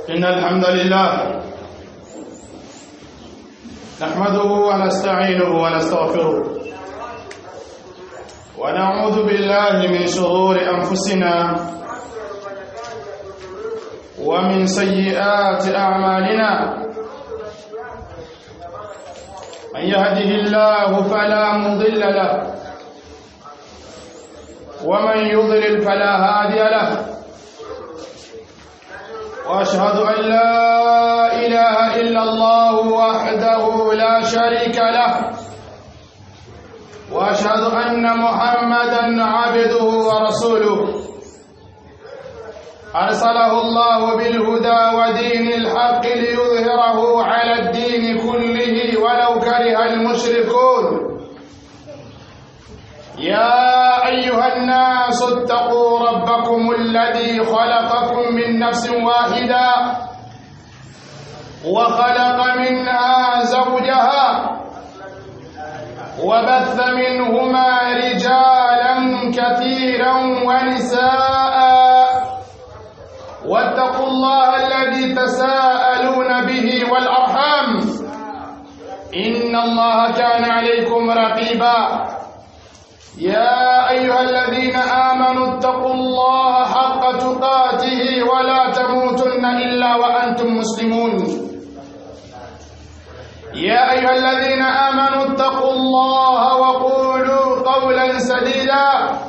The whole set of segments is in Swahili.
إن الحمد لله نحمده ونستعينه ونستغفره ونعوذ بالله من شرور أنفسنا ومن سيئات أعمالنا من يهده الله فلا مضل له ومن يضلل فلا هادي له واشهد ان لا اله الا الله وحده لا شريك له واشهد ان محمدا عبده ورسوله ارسله الله بالهدى ودين الحق ليظهره على الدين كله ولو كره المشركون يا أيها الناس اتقوا ربكم الذي خلقكم من نفس واحدة وخلق منها زوجها وبث منهما رجالا كثيرا ونساء واتقوا الله الذي تساءلون به والأرحام إن الله كان عليكم رقيبا يا أيها الذين آمنوا اتقوا الله حق تقاته ولا تموتن إلا وأنتم مسلمون يا أيها الذين آمنوا اتقوا الله وقولوا قولا سديدا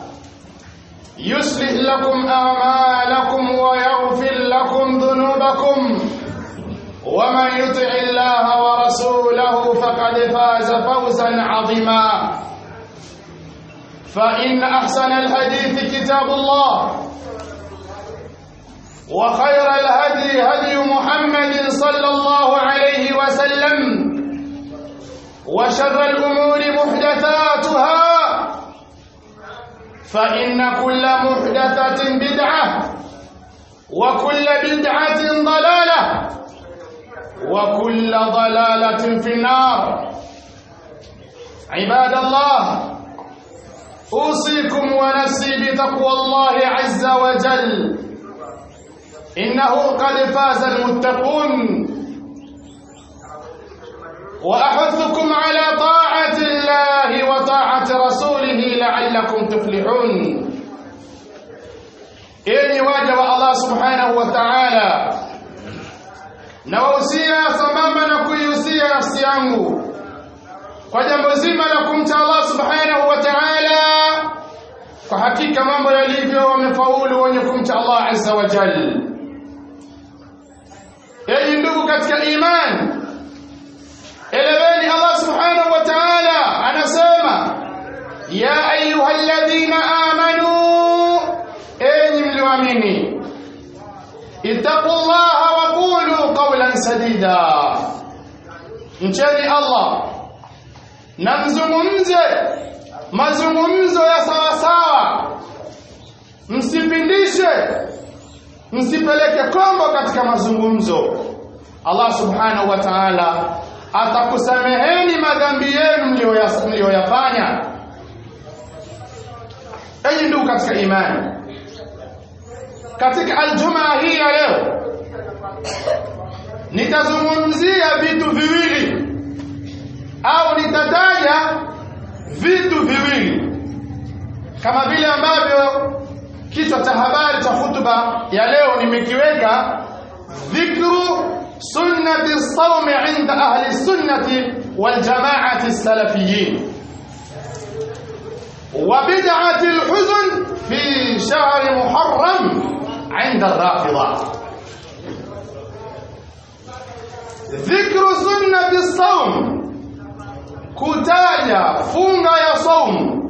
يصلح لكم أعمالكم ويغفر لكم ذنوبكم ومن يطع الله ورسوله فقد فاز فوزا عظيما فإن أحسن الحديث كتاب الله وخير الهدي هدي محمد صلى الله عليه وسلم وشر الأمور محدثاتها فإن كل محدثة بدعة وكل بدعة ضلالة وكل ضلالة في النار عباد الله أوصيكم ونفسي بتقوى الله عز وجل إنه قد فاز المتقون وأحثكم على طاعة الله وطاعة رسوله لعلكم تفلحون إني واجب الله سبحانه وتعالى nawahusia sambamba na kuihusia nafsi yangu kwa jambo zima la kumcha Allah subhanahu wa ta'ala kwa hakika mambo yalivyo wamefaulu wenye kumcha Allah azza wa jalla enyi ndugu katika imani eleweni Allah subhanahu wa ta'ala anasema ya ayyuhalladhina amanu enyi mlioamini ittaqullaha wa qulu qawlan sadida mcheni Allah na mzungumze mazungumzo ya sawasawa msipindishe msipeleke kombo katika mazungumzo Allah subhanahu wa ta'ala atakusameheni madhambi yenu mliyoyafanya enyi ndugu katika imani katika aljumaa hii ya leo nitazungumzia vitu viwili au nitataja vitu viwili kama vile ambavyo kichwa cha habari cha hutuba ya leo nimekiweka dhikru sunnati sawmi inda ahli sunnati wal jamaati salafiyin wa bid'ati al-huzn fi shahr muharram عند الرافضه ذكر سنه الصوم kutaja funga ya saumu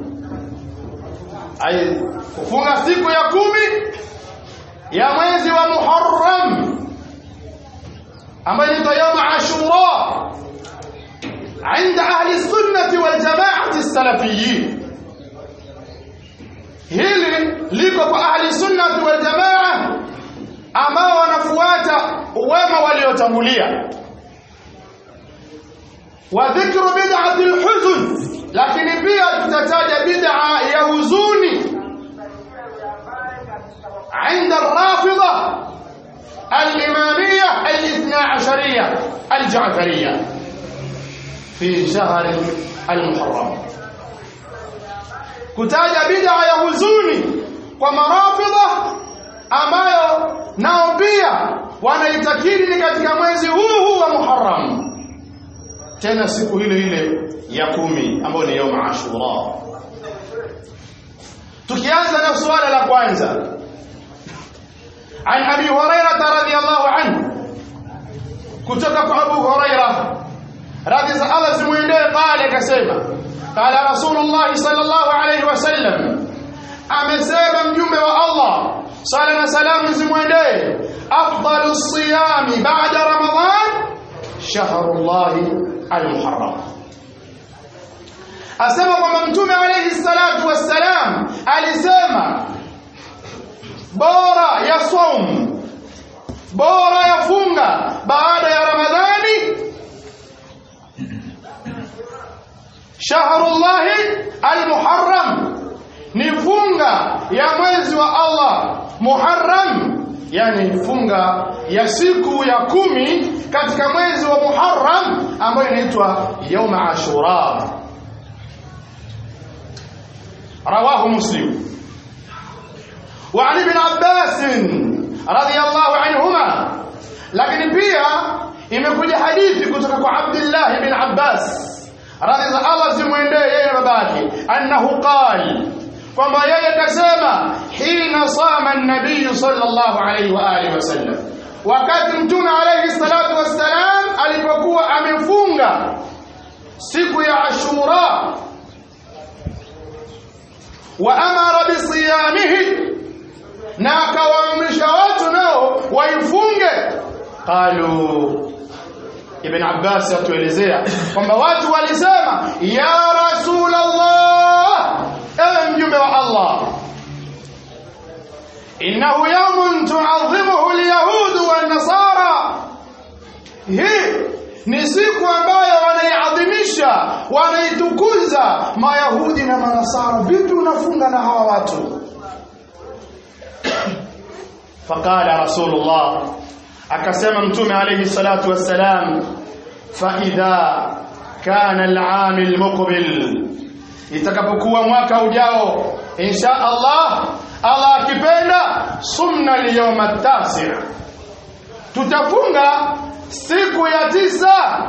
ay kufunga siku ya kumi ya mwezi wa Muharram ambayo ni yawm Ashura عند أهل السنة والجماعة السلفيين hili liko kwa ahli sunnati wal jamaa ambao wanafuata wema waliotangulia wa dhikru bid'ati al-huzn lakini pia tutataja bid'a ya huzuni عند الرافضة الإمامية الشرعية الجعفرية في شهر المحرم kutaja bid'a ya huzuni kwa marafidha ambayo nao pia wanaitakidi ni katika mwezi huu huu wa Muharram tena siku ile ile ya kumi ambayo ni yom Ashura tukianza na swala la kwanza عن أبي هريرة رضي الله عنه كتبك أبو هريرة رضي الله زموينه قال كسيما قال رسول الله صلى الله عليه وسلم amesema mjumbe wa Allah sala na salamu zimwendee afdalu siyami baada ramadan shahrullahi almuharram asema kwamba mtume alayhi salatu wassalam alisema bora ya saum bora ya funga baada ya ramadhani shahrullahi almuharram ni funga ya mwezi wa Allah Muharram yani funga ya siku ya kumi katika mwezi wa Muharram ambayo inaitwa يوم Ashura رواه مسلم وعن ابن عباس رضي الله عنهما lakini pia imekuja hadithi kutoka kwa Abdullah ibn Abbas radhi za Allah zimwendee yeye babake annahu qala kwamba yeye kasema hina sama an-nabiy sallallahu alayhi wa alihi wasallam wakati mtume alayhi salatu wassalam alipokuwa amefunga siku ya Ashura wa amara bisiyamihi na akawaamrisha watu nao waifunge qalu ibn Abbas atuelezea kwamba watu walisema ya rasulullah ewe mjumbe wa Allah innahu yawmun tu'azzimuhu alyahud wan nasara hii ni siku ambayo wanaiadhimisha wanaitukuza mayahudi na manasara vipi unafunga na hawa watu faqala rasulullah akasema mtume alayhi salatu wassalam fa idha kana al-aam al-muqbil itakapokuwa mwaka ujao insha Allah Allah akipenda sumna al-yawm at-tasi' tutafunga siku ya tisa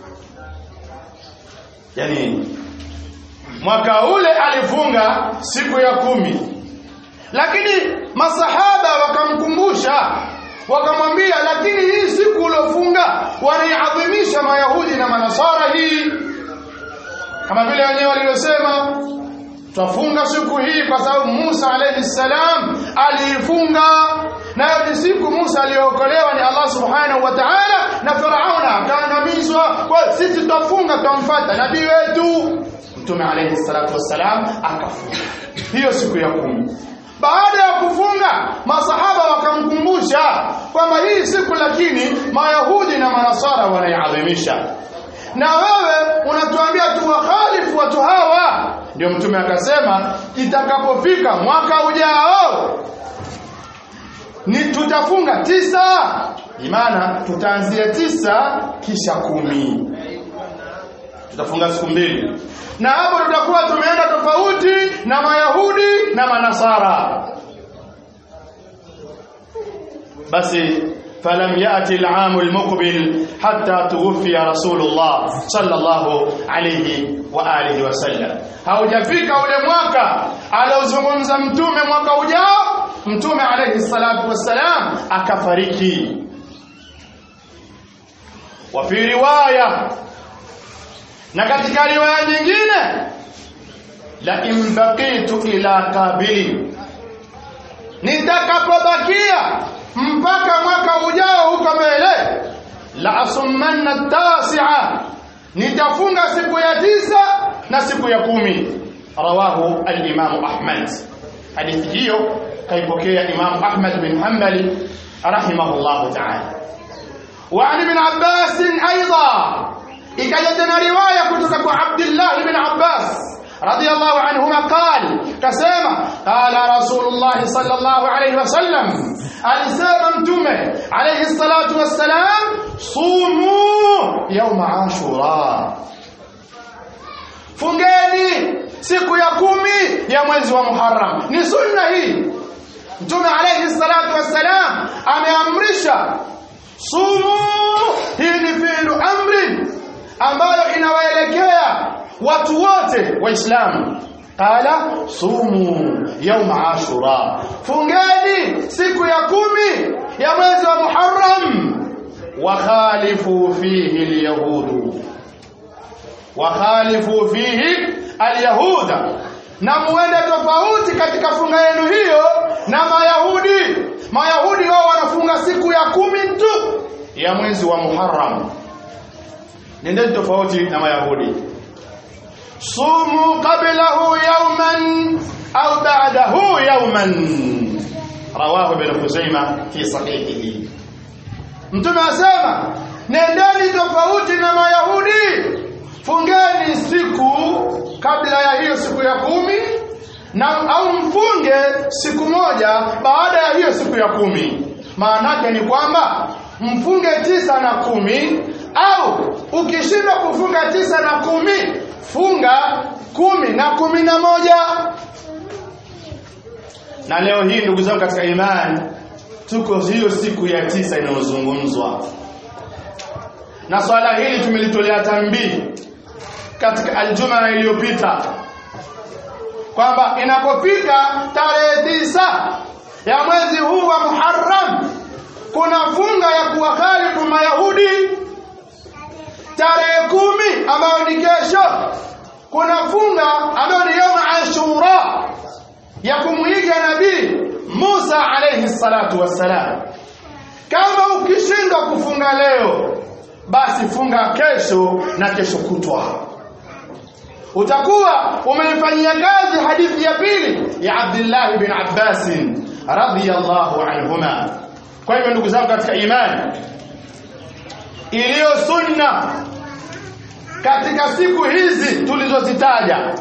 yani mwaka ule alifunga siku ya kumi lakini masahaba wakamkumbusha wakamwambia lakini hii siku uliofunga wanaiadhimisha mayahudi na manasara hii kama vile wenyewe walivyosema twafunga siku hii kwa sababu Musa alayhi salam aliifunga nayo ni siku Musa aliyookolewa ni Allah subhanahu wa ta'ala na Firauna akaangamizwa kwa sisi tutafunga tutamfuata nabii wetu Mtume alayhi salatu wassalam akafunga hiyo siku ya kumi baada ya kufunga masahaba wakamkumbusha kwamba hii siku lakini mayahudi na manasara wanaiadhimisha na wewe unatuambia tuwakhalifu watu hawa ndio mtume akasema itakapofika mwaka ujao ni tutafunga tisa imana tutaanzia tisa kisha kumi tutafunga siku mbili na hapo tutakuwa tumeenda tofauti na mayahudi na manasara basi فلم يأتي العام المقبل حتى توفي رسول الله صلى الله عليه وآله وسلم haujafika ule mwaka aliozungumza mtume mwaka ujao mtume alayhi salatu wassalam akafariki wa fi riwaya na katika riwaya nyingine la in baqitu ila qabili nitakapobakia mpaka mwaka ujao huko mbele la asummanna tasi'a nitafunga siku ya tisa na siku ya kumi rawahu al-imam ahmad hadithi hiyo kaipokea imam ahmad bin hanbali rahimahullah ta'ala wa an ibn abbas aidha ikaja tena riwaya kutoka kwa abdullah ibn abbas رضي الله عنهما قال كسيما قال رسول الله صلى الله عليه وسلم alisema mtume alayhi salatu wassalam sumu yauma ashura fungeni siku ya kumi ya mwezi wa muharram ni sunna hii mtume alayhi salatu wassalam ameamrisha sumu hii ni fi'lu amrin ambayo inawaelekea watu wote waislamu qala sumu yauma ashura fungeni siku ya kumi ya mwezi wa muharram wakhalifu fihi alyahudu wakhalifu fihi alyahuda na muende tofauti katika funga yenu hiyo na mayahudi mayahudi wao wanafunga siku ya kumi tu ya mwezi wa muharram nendeni tofauti na mayahudi sumu qablahu yawman au ba'dahu yawman rawahu ibn Khuzaimah fi sahihihi mtume asema nendeni tofauti na mayahudi fungeni siku kabla ya hiyo siku ya kumi na au mfunge siku moja baada ya hiyo siku ya kumi maanake ni kwamba mfunge tisa na kumi au ukishindwa kufunga tisa na kumi funga kumi na kumi na moja na leo hii ndugu zangu katika imani tuko hiyo siku ya tisa inayozungumzwa na swala hili tumelitolea tambii katika aljuma iliyopita kwamba inapofika tarehe tisa ya mwezi huu wa Muharram kuna funga ya kuwakhalifu Mayahudi tarehe kumi ambayo ni kesho kuna funga ambayo ni yawm Ashura ya kumwiga nabii Musa alayhi salatu wassalam kama ukishindwa kufunga leo basi funga kesho na kesho kutwa utakuwa umeifanyia kazi hadithi ya pili ya Abdullah bin Abbas radhiyallahu anhuma kwa hivyo ndugu zangu katika imani iliyo sunna katika siku hizi tulizozitaja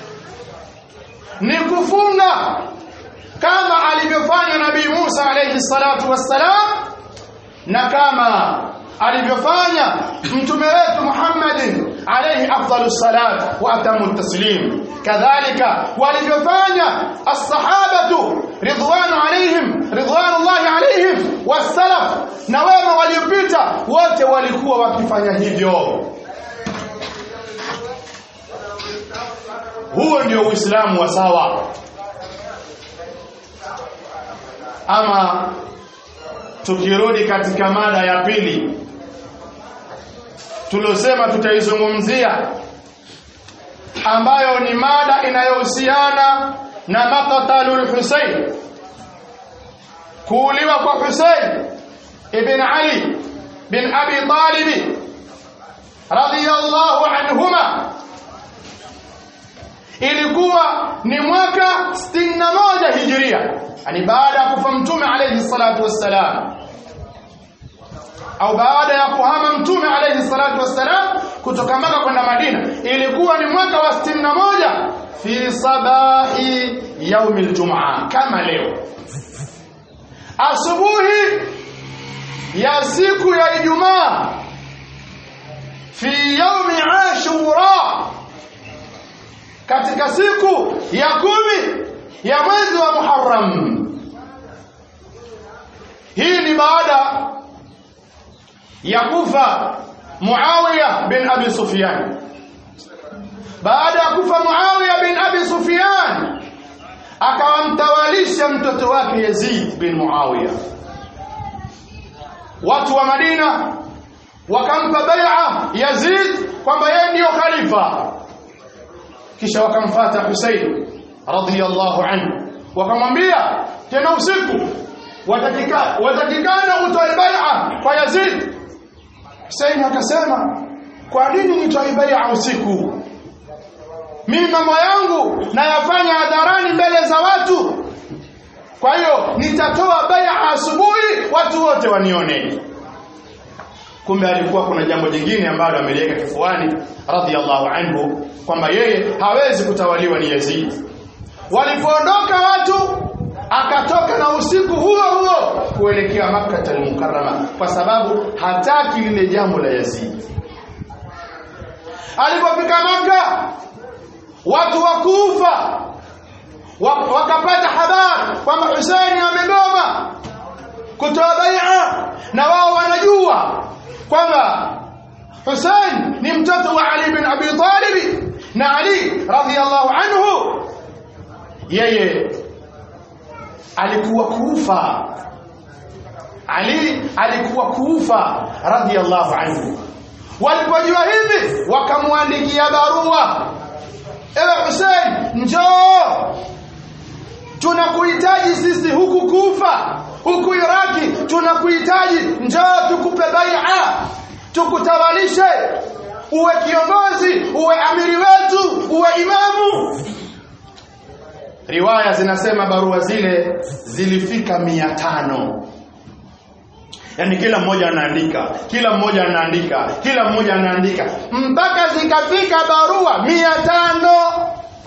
ni kufunga kama alivyofanya nabii Musa alayhi salatu wassalam na kama alivyofanya mtume wetu Muhammadin alayhi afdalus salat wa atamu taslim kadhalika walivyofanya as-sahabatu ridwanu alayhim ridwanullahi alayhim was-salaf na wema waliopita wote walikuwa wakifanya hivyo huo ndio uislamu wa sawa ama tukirudi katika mada ya pili tuliosema tutaizungumzia ambayo ni mada inayohusiana na maqtalul Husayn kuuliwa kwa Husayn ibn Ali bin Abi Talib radiyallahu anhuma ilikuwa ni mwaka 61 hijiria yani baada ya kufa mtume alayhi salatu wassalam au baada ya kuhama mtume alayhi salatu wassalam kutoka Maka kwenda Madina ilikuwa ni mwaka wa 61 fi sabahi yaumi aljumaa kama leo asubuhi ya siku ya Ijumaa fi yaumi ashura katika siku ya kumi ya mwezi wa Muharram hii ni baada ya kufa Muawiya bin Abi Sufyan baada ya kufa Muawiya bin Abi Sufyan akawamtawalisha mtoto wake Yazid bin Muawiya watu wa Madina wakampa bai'a Yazid kwamba yeye ndiyo khalifa kisha wakamfata Husayn radhiyallahu anhu wakamwambia tena usiku watakika watakikana utoe bai'a kwa Yazid Husayn akasema kwa nini nitoe bai'a usiku mimi mambo yangu nayafanya hadharani mbele za watu kwa hiyo nitatoa bai'a asubuhi watu wote wanione kumbe alikuwa kuna jambo jingine ambalo ameliweka kifuani radhiallahu anhu kwamba yeye hawezi kutawaliwa ni Yazid walipoondoka watu akatoka na usiku huo huo kuelekea Makkah al-Mukarrama kwa sababu hataki lile jambo la Yazid alipofika Makkah watu wa Kufa wakapata habari kwamba Husaini amegoma kutoa bai'a na wao wanajua kwamba Hussein ni mtoto wa Ali bin Abi Talib na Ali radhiyallahu anhu yeye alikuwa kufa Ali alikuwa kufa radhiyallahu anhu walipojua hivi wakamwandikia barua ewe Hussein njoo tunakuhitaji sisi huku kufa huku Iraki tunakuhitaji njoo tukupe bai'a tukutawalishe uwe kiongozi uwe amiri wetu uwe imamu riwaya zinasema barua zile zilifika mia tano yaani kila mmoja anaandika kila mmoja anaandika kila mmoja anaandika mpaka zikafika barua mia tano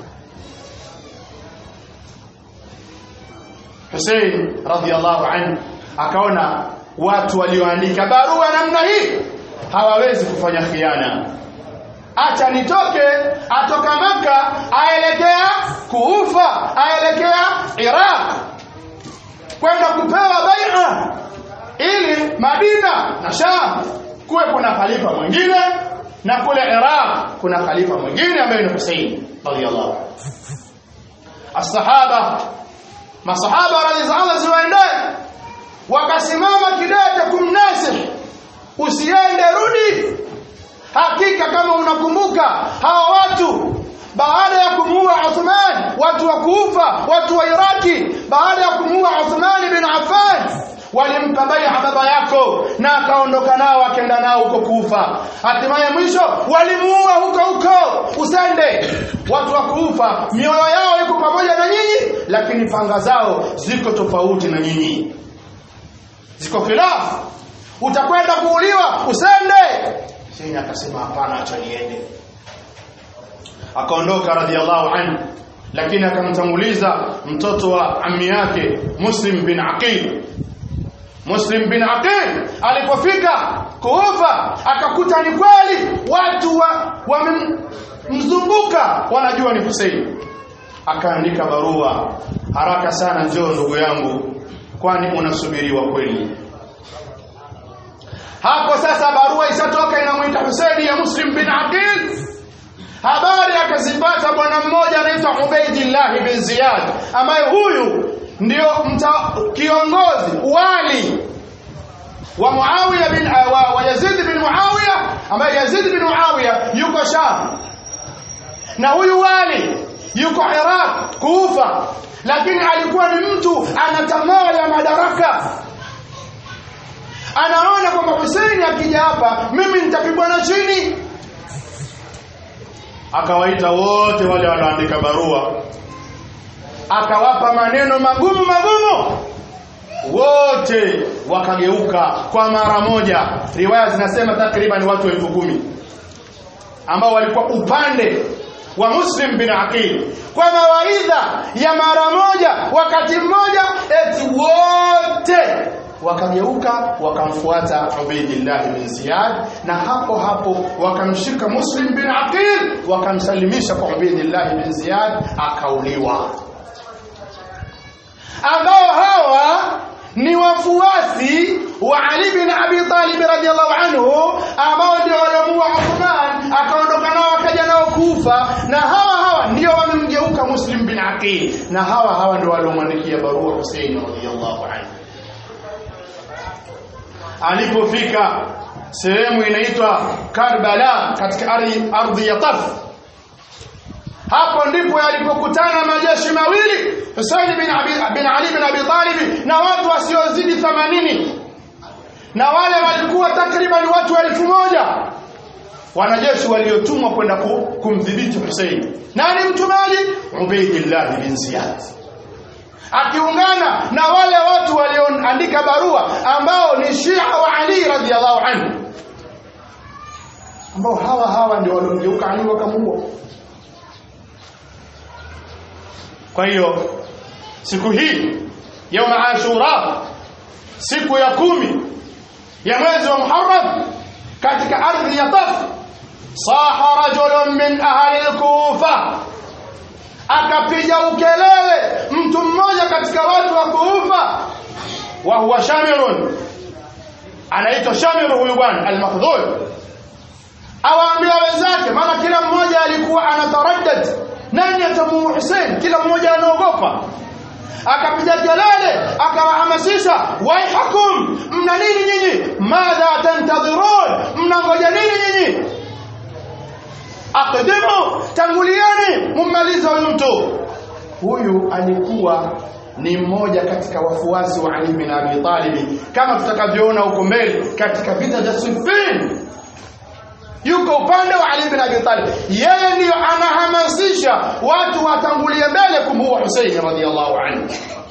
Hussein radhiallahu anhu akaona watu walioandika barua namna hii hawawezi kufanya khiana acha nitoke atoka maka aelekea kuufa aelekea Iraq kwenda kupewa bai'a ili Madina na Sham kuwe kuna khalifa mwingine na kule Iraq kuna khalifa mwingine ambaye ni Hussein radhiallahu as-sahaba masahaba radhiallahu ziwaendee wakasimama kidete kumnasihi usiende rudi hakika kama unakumbuka hawa watu baada ya kumuua Uthman watu wa Kufa watu wa Iraki baada ya kumuua Uthman bin Affan walimpa bai'a baba yako na akaondoka nao akaenda nao huko Kufa hatimaye mwisho walimuua huko huko usende watu wa Kufa mioyo yao iko pamoja na nyinyi lakini panga zao ziko tofauti na nyinyi ziko khilafu utakwenda kuuliwa usende Hussein akasema hapana acha niende akaondoka radhiallahu anhu lakini akamtanguliza mtoto wa ammi yake Muslim bin Aqil Muslim bin Aqil alipofika Kufa akakuta ni kweli watu wamemzunguka wa wanajua ni Hussein akaandika barua haraka sana njoo ndugu yangu kwani unasubiriwa kweli hapo sasa barua ishatoka inamwita Hussein ya Muslim bin Aqil habari akazipata bwana mmoja anaitwa Ubaidillah bin Ziyad ambaye huyu ndio mta, kiongozi wali wa Muawiya bin wa, wa Yazid bin Muawiya ambaye Yazid bin Muawiya yuko Sham na huyu wali yuko Iraq Kufa lakini alikuwa ni mtu ana tamaa ya madaraka anaona kwamba Hussein akija hapa mimi nitapigwa na chini akawaita wote wale walioandika barua akawapa maneno magumu magumu wote wakageuka kwa mara moja riwaya zinasema takriban watu elfu kumi ambao walikuwa upande wa Muslim bin Aqil kwa mawaidha ya mara moja wakati mmoja eti wote wakageuka wakamfuata Ubaidillah bin Ziyad na hapo hapo wakamshika Muslim bin Aqil wakamsalimisha kwa Ubaidillah bin Ziyad akauliwa ambao hawa ni wafuasi wa Ali bin Abi Talib radhiallahu anhu ambao ndio waliomuua Uthman akaondoka nao akaja nao Kufa na hawa hawa ndio wamemgeuka Muslim bin Aqil na hawa hawa ndio waliomwandikia barua Hussein radhiallahu anhu alipofika sehemu inaitwa Karbala katika ardhi ardhi ya Taf hapo ndipo yalipokutana majeshi mawili Hussein bin, Abi, bin Ali bin Abi Talib na watu wasiozidi 80 na wale walikuwa takriban watu elfu moja wanajeshi waliotumwa kwenda kumdhibiti Hussein nani mtumaji Ubaidillah bin Ziyad akiungana na wale watu walioandika barua ambao ni Shia wa Ali radhiallahu anhu ambao hawa hawa ndio waliomgeuka Ali wakamuua kwa hiyo siku hii يوم ashura siku ya kumi ya mwezi wa Muharram katika ardhi ya Taf saha rajulun min ahli al-Kufa akapiga ukelele mtu mmoja katika watu wa Kufa wa huwa Shamirun anaitwa Shamiru huyu bwana al-Makhdhul awaambia wenzake maana kila mmoja alikuwa anataraddad nani atamuua Hussein kila mmoja anaogopa akapiga kelele akawahamasisha waihakum mna nini nyinyi madha tantadhirun mnangoja nini nyinyi aqdimu tangulieni mummalize huyu mtu huyu alikuwa ni mmoja katika wafuasi wa Ali bin Abi Talib kama tutakavyoona huko mbele katika vita vya Siffin yuko upande wa Ali bin Abi Talib yeye ndiyo anahamasisha watu watangulie mbele kumuua Hussein radhiyallahu anhu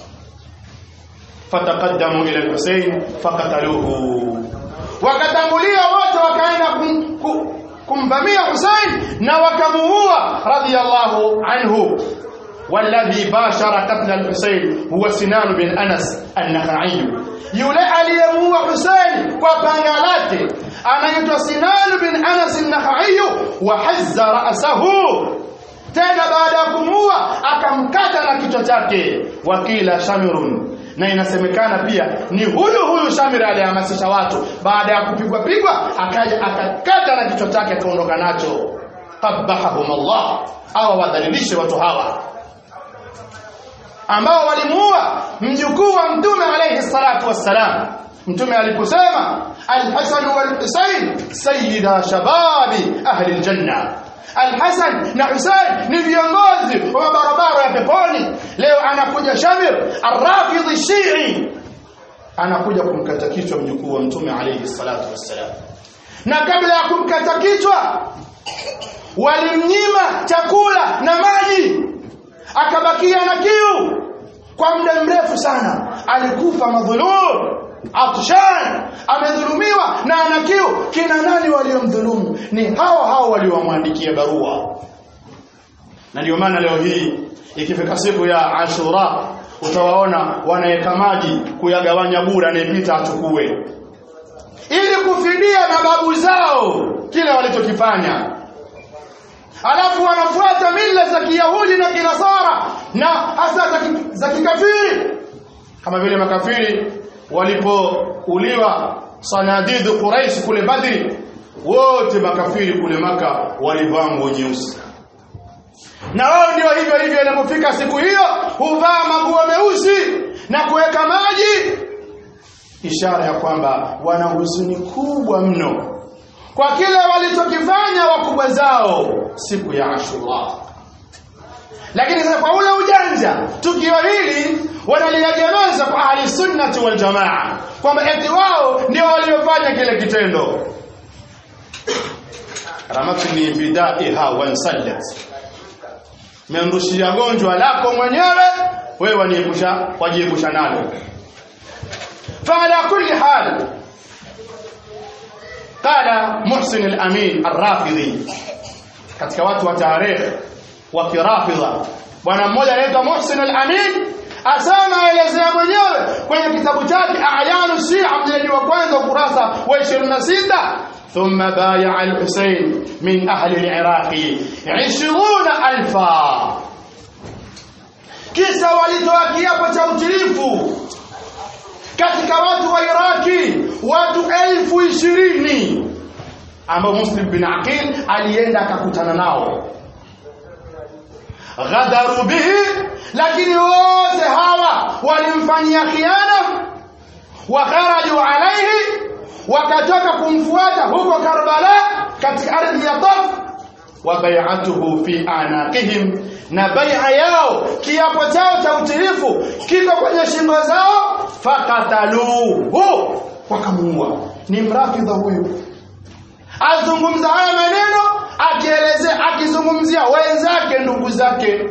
fataqaddamu ila al-Hussein faqataluhu wakatangulia wote wakaenda kum, kum, kumvamia Hussein na wakamuua radhiyallahu anhu والذي باشر قتل الحسين هو سنان بن انس النخعي yule aliyemuua Hussein kwa panga lake anaitwa Sinan bin Anas an-Nakhai wa hazza ra'sahu tena baada ya kumuua akamkata na kichwa chake wakila Shamirun na inasemekana pia ni huyu huyu Shamir alihamasisha watu baada ya kupigwa pigwa akaja akakata na kichwa chake akaondoka nacho qabahahum Allah awa wadhalilishe watu hawa ambao walimuua mjukuu wa mtume alayhi salatu wassalam mtume aliposema al-Hasan wal-Husayn sayyida shababi ahli al-janna Al-Hasan na Husayn ni viongozi wa barabara ya peponi leo anakuja Shamir ar-Rafidhi Shii anakuja kumkata kichwa mjukuu wa mtume alayhi salatu wassalam na kabla ya kumkata kichwa walimnyima chakula na maji akabakia na kiu kwa muda mrefu sana alikufa madhulum atshan amedhulumiwa na ana kiu kina nani waliomdhulumu ni hao hao waliomwandikia barua na ndio maana leo hii ikifika siku ya Ashura utawaona wanaweka maji kuyagawanya bure anayepita achukue ili kufidia mababu zao kile walichokifanya alafu wanafuata mila za Kiyahudi na Kinasara na hasa za kikafiri kama vile makafiri walipouliwa sanadidu Quraish kule Badri wote makafiri kule maka walivaa nguo nyeusi na wao ndio hivyo hivyo inapofika siku hiyo huvaa maguo meusi na kuweka maji ishara ya kwamba wana huzuni kubwa mno kwa kile walichokifanya wakubwa zao siku ya Ashura. Lakini sasa kwa ule ujanja, tukio hili wanaliegemeza kwa ahli sunnati wal jamaa kwamba eti wao ndio waliofanya kile kitendo. Ramatni bidaiha wansallat, memrushia gonjwa lako mwenyewe, wewe waniepusha wajiepusha nalo. Faala kulli hal قال محسن الأمين الرافضي katika watu wa tarehe wa kirafidha bwana mmoja anaitwa Muhsin al-Amin asema aelezea mwenyewe kwenye kitabu chake A'yanu Shia mjiladi wa kwanza ukurasa wa 26 ثم بايع الحسين من أهل العراق عشرون ألفا kisa walitoa kiapo cha utilifu katika watu wa Iraki watu elfu ishirini ambao Muslim bin Aqil alienda akakutana nao ghadaru bihi lakini wote hawa walimfanyia khiana wa kharaju alayhi wakatoka kumfuata huko Karbala katika ardhi ya Taf wa bai'atuhu fi anaqihim na bai'a yao kiapo chao cha utilifu kiko kwenye shingo zao fakataluhu wakamuua ni mrafidha huyu azungumza haya maneno akielezea akizungumzia wenzake ndugu zake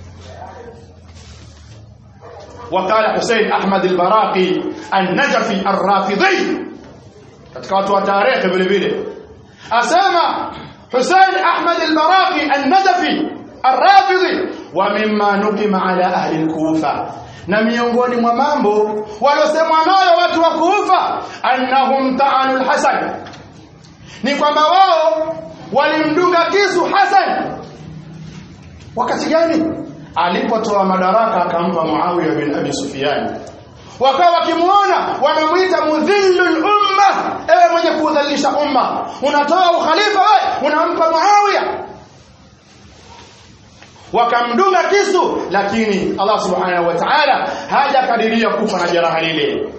وقال حسين أحمد البراقي النجفي الرافضي katika watu wa tarehe vile vile asema Hussein Ahmad al-Baraqi an-Najafi ar-Rafidhi wa mimma nukima ala ahli al-Kufa na miongoni mwa mambo waliosemwa nayo watu wa Kufa annahum ta'anu al-Hasan ni kwamba wao walimdunga kisu Hasan wakati gani alipotoa madaraka akampa Muawiya bin Abi Sufyan wakawa wakimuona wanamuita mudhillul umma ewe mwenye kudhalilisha umma unatoa ukhalifa wewe unampa Muawiya wakamdunga kisu lakini Allah subhanahu wa ta'ala hajakadiria kufa na jeraha lile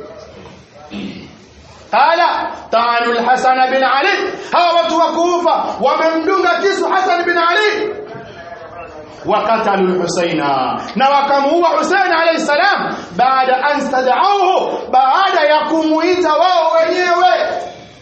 qala ta'anu al-Hasan bin Ali hawa watu wa Kufa wamemdunga kisu Hasan bin Ali وقتلوا الحسين نوكموا حسين عليه السلام بعد أن استدعوه بعد يكمويتا wao wenyewe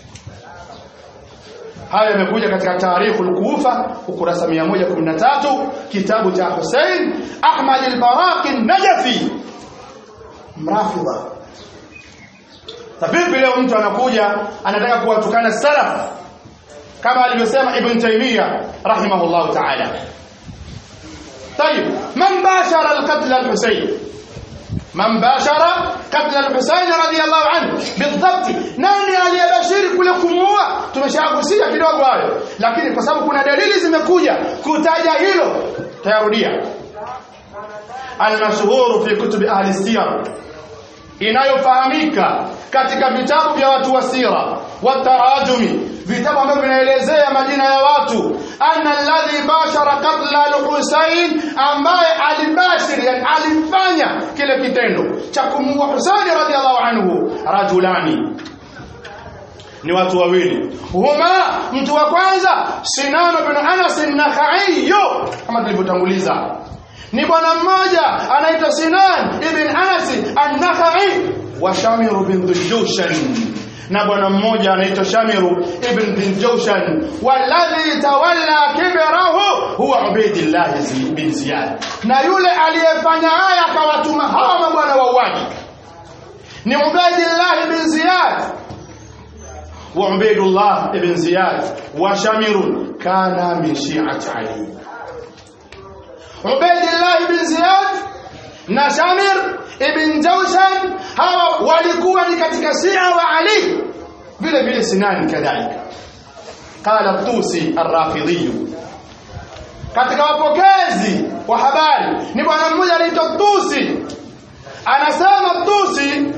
haya yamekuja katika tarikh al-Kufa ukurasa 113 kitabu cha Hussein Ahmad al-Baraqi an-Najafi mrafidha Tabibi leo mtu anakuja anataka kuwatukana salaf kama alivyosema Ibn Taymiyyah rahimahullah ta'ala طيب من باشر القتل الحسين من باشر قتل الحسين رضي الله عنه بالضبط nani aliyebashiri kule kumuua tumeshagusia kidogo hayo lakini kwa sababu kuna dalili zimekuja kutaja hilo tayarudia almashhur fi kutub ahli siyar inayofahamika katika vitabu vya watu wa sira wa tarajumi vitabu ambavyo vinaelezea majina ya watu anna alladhi bashara qatla al-Husayn ambaye alibashiri yani alifanya kile kitendo cha kumuua Husayn radhiallahu anhu rajulani ni watu wawili huma mtu wa kwanza Sinan bin Anas an-Nakhai kama tulivyotanguliza ni bwana mmoja anaitwa Sinan ibn Anas an-Nakhai wa Shamir bin Dhuljushan na bwana mmoja anaitwa Shamiru ibn bin Jawshan walladhi tawalla kibrahu huwa Ubaydillah bin Ziyad na yule aliyefanya haya akawatuma hawa mabwana wauaji ni Ubaydillah bin Ziyad wa Ubaydullah ibn Ziyad wa Shamiru kana min shi'ati Ali Ubaydillah bin Ziyad na Shamir ibn Jawshan hawa walikuwa ni katika Shia wa Ali vile vile Sinan kadhalika qala Tusi ar-Rafidhi katika wapokezi wa habari ni bwana mmoja anaitwa Tusi anasema Tusi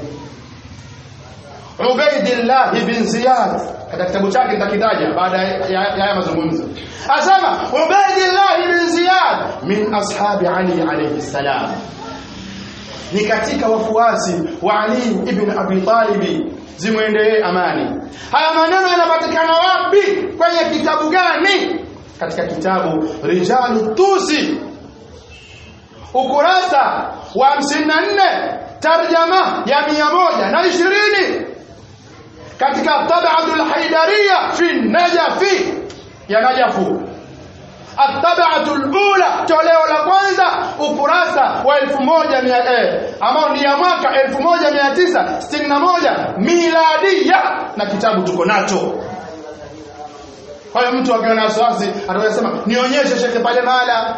Ubaidillah bin Ziyad katika kitabu chake nitakitaja baada ya haya mazungumzo asema Ubaidillah bin Ziyad min ashabi Ali alayhi salam ni katika wafuasi wa Ali ibn Abi Talib zimwendee amani haya maneno yanapatikana wapi kwenye kitabu gani katika kitabu Rijalu Tusi ukurasa wa 54 tarjama ya 120 katika Tab'atul Haidariya fi Najafi ya Najafu الطبعه الاولى toleo la kwanza ukurasa wa 1000 eh ambao ni ya mwaka 1961 miladia na kitabu tuko nacho kwa hiyo mtu akiwa na wasiwasi atasema nionyeshe shekhe pale mahala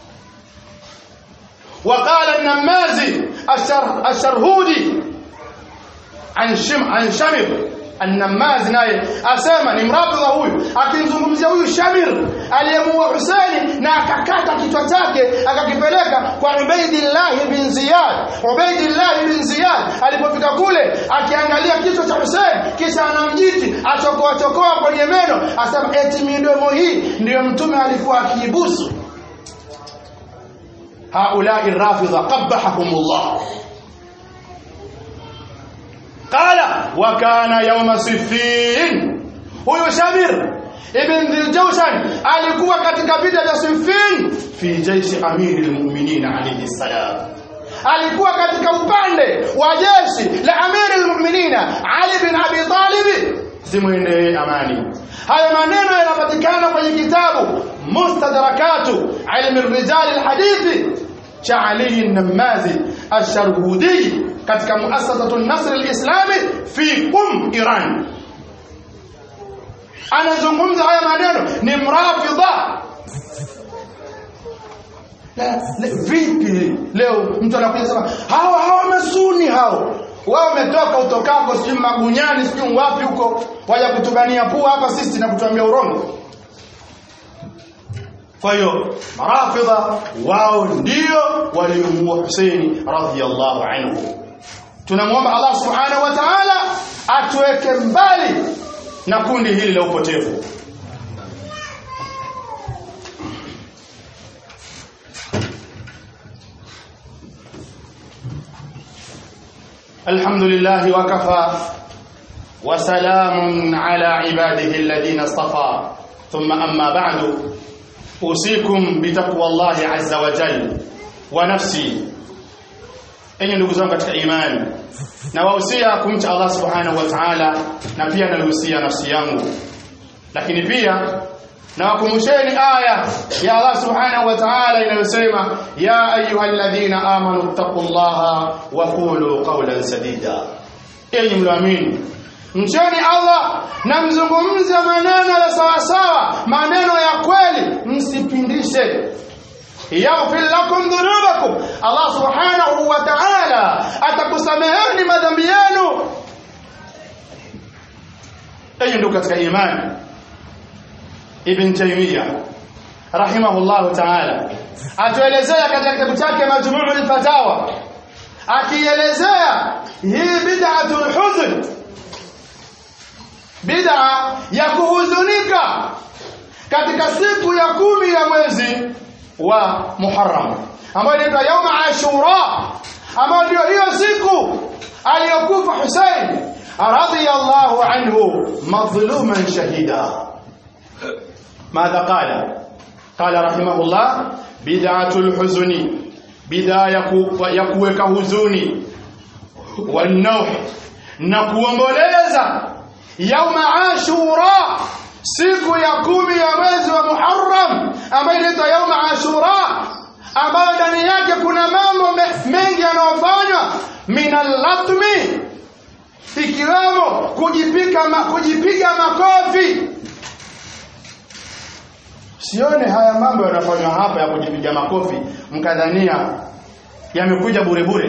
وقال النمازي الشر الشرهودي عن شم عن شمر النماز naye asema ni mrabdha huyu akimzungumzia huyu Shamir aliyemuua Husaini na akakata kichwa chake akakipeleka kwa Ubaidillah bin Ziyad Ubaidillah bin Ziyad alipofika kule akiangalia kichwa cha Husaini kisha anamjiti achokoa chokoa kwenye meno asema eti midomo hii ndiyo mtume alikuwa akiibusu haulai rafidha qabbahahumullah qala wa kana yawma siffin huyo shamir ibn dhiljawshan alikuwa katika vita vya siffin fi jaishi amiri almu'minin alayhi salam alikuwa katika upande wa jeshi la amiri almu'minin ali bin abi talib zimwendee amani hayo maneno yanapatikana kwenye kitabu mustadrakatu ilmi rijal alhadithi cha Ali an-Namazi ash-Sharhudi katika muassasatu an-Nasr al-Islami fi Qum Iran anazungumza haya maneno ni mrafidha La- le- vipi leo mtu anakuja sema hawa hawa masuni hao wao wametoka utokako sijui magunyani sijui wapi huko waja kutubania pua hapa sisi na kutuambia urongo kwa hiyo marafidha wao ndio waliomuua Husaini radhiyallahu anhu tunamwomba Allah subhanahu wa ta'ala atuweke mbali na kundi hili la upotevu الحمد لله وكفى وسلام على عباده الذين اصطفى ثم أما بعد أوصيكم بتقوى الله عز وجل ونفسي enyi ndugu zangu katika imani nawahusia kumcha Allah subhanahu wa ta'ala na pia nalihusia nafsi yangu lakini pia nawakumbusheni aya ya Allah subhanahu wa ta'ala inayosema ya ayyuhalladhina amanu taqullaha wa qulu qawlan sadida enyi mlioamini mcheni Allah na mzungumze maneno ya sawasawa maneno ya kweli msipindishe yaghfir lakum dhunubakum Allah subhanahu wa ta'ala atakusameheni madhambi yenu enyi ndugu katika imani Ibn Taymiyyah rahimahullahu ta'ala atuelezea katika kitabu chake Majmu'ul Fatawa akielezea hii bid'atul huzn bid'a ya kuhuzunika katika siku ya kumi ya mwezi wa Muharram ambayo inaitwa Yauma Ashura ambayo ndio hiyo siku aliyokufa Hussein radhiyallahu anhu madhluman shahida ماذا قال قال رحمه الله بدعة الحزن بداية يكوك هزوني والنوح نكوomboleza يوم عاشوراء siku ya kumi ya mwezi wa Muharram ambayo inaitwa yauma Ashura ambayo ndani yake kuna mambo me- mengi yanayofanywa minal latmi ikiwemo kujipiga ma, kujipiga makofi sione haya mambo yanafanywa hapa ya kujipiga makofi mkadhania yamekuja bure bure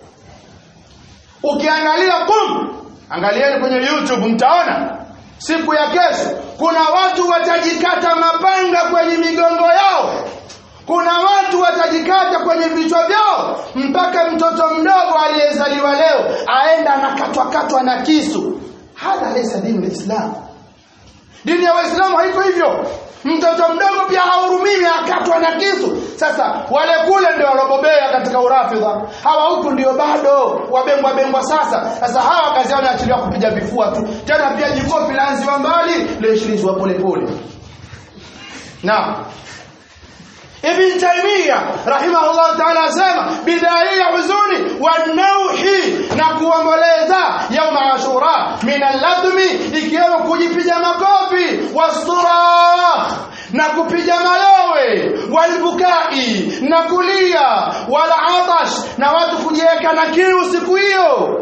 ukiangalia kum angalieni kwenye youtube mtaona siku ya kesho kuna watu watajikata mapanga kwenye migongo yao kuna watu watajikata kwenye vichwa vyao mpaka mtoto mdogo aliyezaliwa leo aenda anakatwakatwa na kisu hadha laysa dini lislam dini ya waislamu haiko hivyo mtoto mdogo pia hahurumiwi akatwa na kisu sasa wale kule ndio walobobea katika urafidha hawa huku ndio bado wabengwa bengwa sasa sasa hawa kazi yao inaachiliwa kupiga vifua tu tena pia jikofi laanziwa mbali liishilizwa polepole naam Ibn Taymiyyah rahimahullah ta'ala asema bidhaa ya huzuni wa nauhi na kuomboleza yauma ashura min al-ladmi ikiwemo kujipiga makofi wastura na kupiga mayowe walbukai na kulia wala atash na watu kujiweka na kiu siku hiyo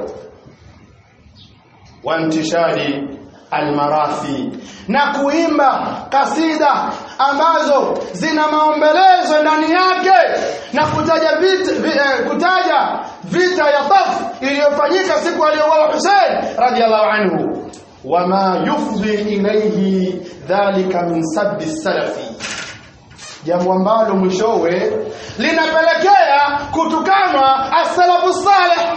wantishari almarathi na kuimba kasida ambazo zina maombelezo ndani yake na kutaja vita, vi, eh, kutaja vita ya Taf iliyofanyika siku aliyouawa Hussein radhiallahu anhu wama yufdhi ilayhi dhalika min sabbi salafi jambo ambalo mwishowe linapelekea kutukanwa as-salafu salih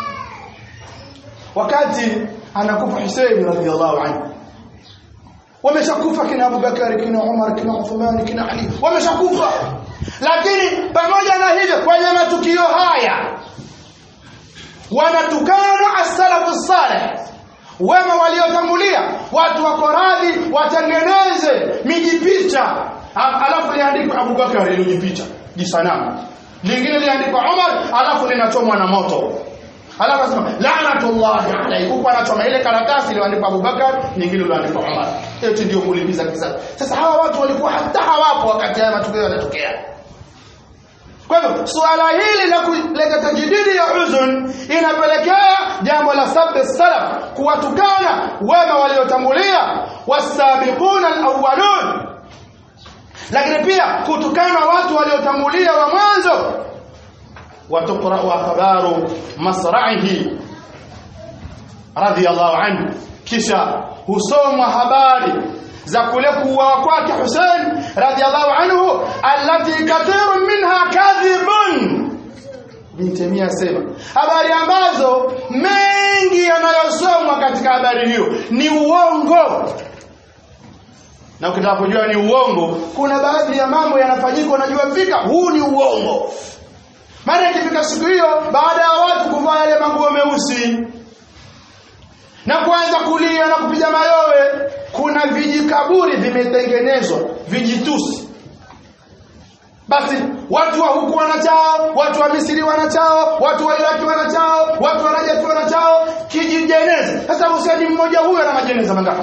wakati anakufa Hussein radhiallahu anhu wameshakufa kina Abubakar kina Umar kina Uthman kina Ali wameshakufa lakini pamoja na hivyo kwenye matukio haya wanatukana as-salafu salih wema waliotangulia watu wako radhi watengeneze mijipicha alafu liandikwe Abubakar lijipicha jisanamu lingine liandikwa Umar alafu linachomwa na moto alafu asema laanatullahi alayhi huko anachoma ile karatasi iliyoandikwa Abubakar nyingine iliyoandikwa Umar eti ndio kulipiza kisasi sasa hawa watu walikuwa hata hawapo wakati haya matukio yanatokea kwa hivyo suala hili la kuleta tajdidi ya huzun inapelekea jambo la sabbi salaf kuwatukana wema waliotangulia wasabiquna alawwalun lakini pia kutukana watu waliotangulia wa mwanzo watuqra'u akhbaru masra'ihi radiyallahu anhu kisha husomwa habari za kule kuuawa kwake Hussein radhiallahu anhu allati kathirun minha kadhibun Ibn Taymiyyah asema habari ambazo mengi yanayosomwa katika habari hiyo ni uongo na ukitaka kujua ni uongo kuna baadhi ya mambo yanafanyika unajua fika huu ni uongo maana ikifika siku hiyo baada ya watu kuvaa yale manguo meusi na kuanza kulia na kupiga mayowe kuna vijikaburi vimetengenezwa vijitusi basi watu wa huku wanachao watu wa Misri wanachao watu wa Iraki wanachao watu wa Najaf wanachao kijijeneza sasa Hussein mmoja huyo na majeneza mangapi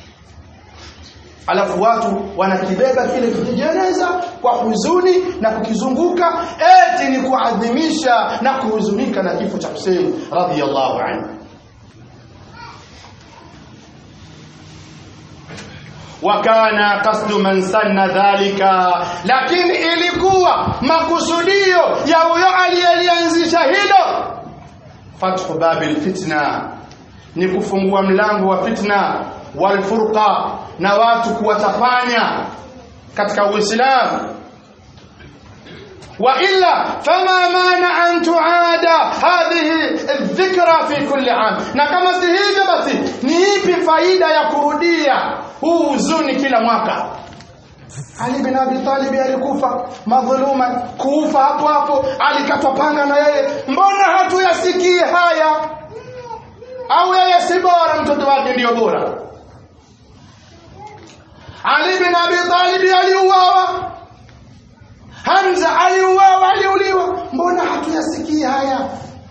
alafu watu wanakibeba kile kijijeneza kwa huzuni na kukizunguka eti ni kuadhimisha na kuhuzunika na kifo cha Hussein radhiyallahu anhu wakana qasdu man sanna dhalika lakini ilikuwa makusudio ya huyo aliyelianzisha hilo fathu babil fitna ni kufungua mlango wa fitna walfurqa na watu kuwatapanya katika uislamu وإلا فما مانع أن تعاد هذه الذكرى في كل عام na kama si hivyo basi ni ipi faida ya kurudia huu huzuni kila mwaka Ali bin Abi Talib alikufa madhuluma kufa hapo hapo alikatwa panga na yeye mbona hatuyasikie haya au yeye si bora mtoto wake ndio bora Ali bin Abi Talib aliuawa Hamza aliuawa aliuliwa mbona hatuyasikii haya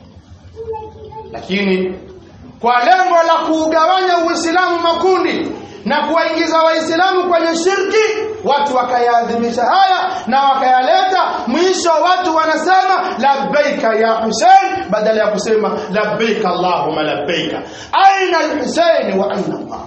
lakini kwa lengo la kuugawanya Uislamu makundi na kuwaingiza Waislamu kwenye shirki watu wakayaadhimisha haya na wakayaleta mwisho watu wanasema labbaika ya Hussein badala ya kusema labbaika Allahumma labbaika aina al-Hussein wa aina Allah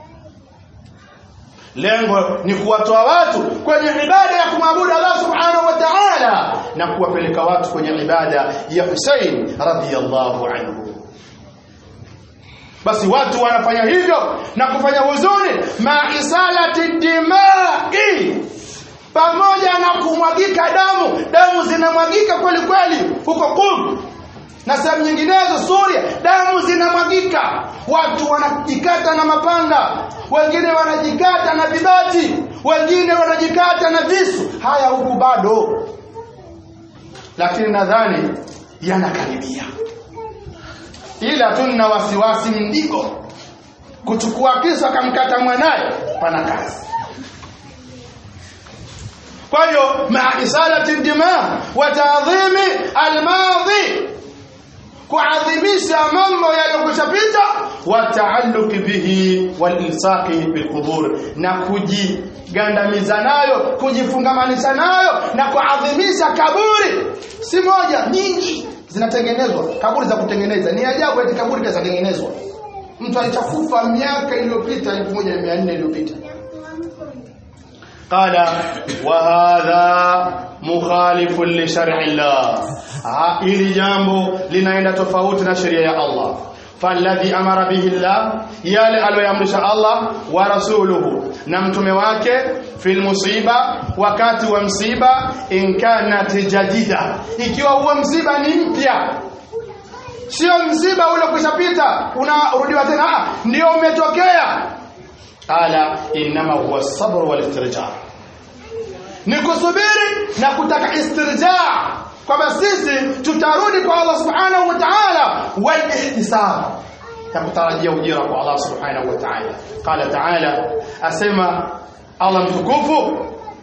lengo ni kuwatoa watu kwenye ibada ya kumwabudu Allah subhanahu wa ta'ala na kuwapeleka watu kwenye ibada ya Hussein radhiyallahu anhu basi watu wanafanya hivyo na kufanya huzuni maisalati dimai pamoja na kumwagika damu damu zinamwagika kweli kweli huko Qum na sehemu nyinginezo Suria damu zinamwagika watu wanajikata na mapanga wengine wanajikata na vibati wengine wanajikata na visu haya huku bado lakini nadhani yanakaribia ila tuna wasiwasi mdigo kuchukua kisu akamkata mwanaye pana kazi kwa hiyo maa isalati dima wa taadhimi almadhi kuadhimisha mambo yaliyokushapita wa taalluqi bihi wal ilsaqi bil qubur na kujigandamiza nayo kujifungamanisha nayo na kuadhimisha kaburi si moja nyingi zinatengenezwa kaburi za kutengeneza ni ajabu eti kaburi pia zinatengenezwa mtu alichakufa miaka iliyopita 1400 iliyopita قال وهذا مخالف لشرع الله ili jambo linaenda tofauti na sheria ya Allah falladhi amara bihi Allah yale aliyoamrisha Allah wa rasuluhu na mtume wake fil musiba wakati wa msiba in kanat jadida ikiwa huo msiba ni mpya sio msiba ule kushapita unarudiwa tena ndio umetokea qala inma huwa sabr wal istirja ni kusubiri na kutaka istirja kwamba sisi tutarudi kwa Allah subhanahu wa ta'ala wal ihtisab ya kutarajia ujira kwa Allah subhanahu wa ta'ala qala ta'ala asema Allah mtukufu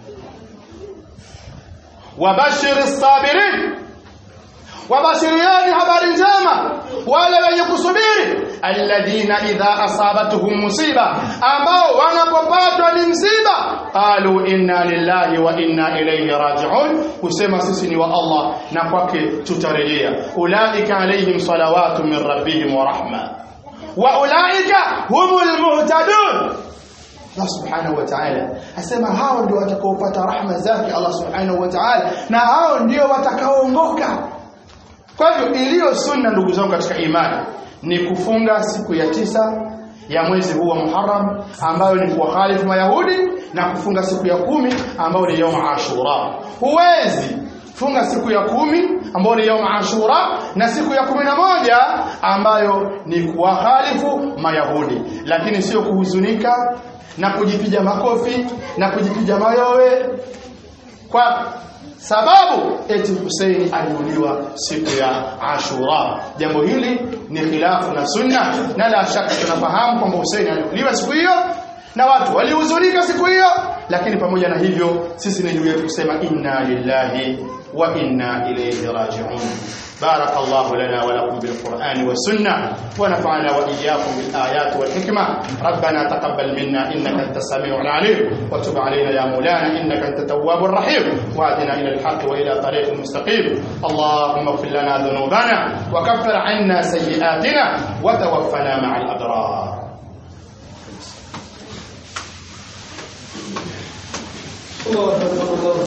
wabashir as-sabirin wabashiriani habari njema wale wenye kusubiri alladhina idha asabatuhum musiba ambao wanapopatwa ni msiba qalu inna lillahi wa inna ilayhi raji'un kusema sisi ni wa Allah na kwake tutarejea ulaika alaihim salawatu min rabbihim wa rahma wa ulaika humul muhtadun Allah subhanahu wa ta'ala asema hao ndio watakaopata rahma zake Allah subhanahu wa ta'ala na hao ndio watakaoongoka kwa hivyo iliyo sunna ndugu zangu katika imani ni kufunga siku ya tisa ya mwezi huu wa Muharram ambayo ni kuwakhalifu Mayahudi na kufunga siku ya kumi ambayo ni yaum Ashura. Huwezi funga siku ya kumi ambayo ni yaum Ashura na siku ya kumi na moja ambayo ni kuwakhalifu Mayahudi, lakini sio kuhuzunika na kujipiga makofi na kujipiga mayowe kwa sababu eti Hussein aliuliwa siku ya Ashura. Jambo hili ni khilafu na sunna, na la shaka tunafahamu kwamba Hussein aliuliwa siku hiyo na watu walihuzunika siku hiyo, lakini pamoja na hivyo sisi ni juu yetu kusema inna lillahi wa inna ilayhi raji'un. بارك الله لنا ولكم بالقرآن والسنة ونفعنا وإياكم بالآيات والحكمة ربنا تقبل منا إنك أنت السميع العليم وتب علينا يا مولانا إنك أنت التواب الرحيم وأهدنا إلى الحق وإلى طريق مستقيم اللهم اغفر لنا ذنوبنا وكفر عنا سيئاتنا وتوفنا مع الأبرار الله أكبر الله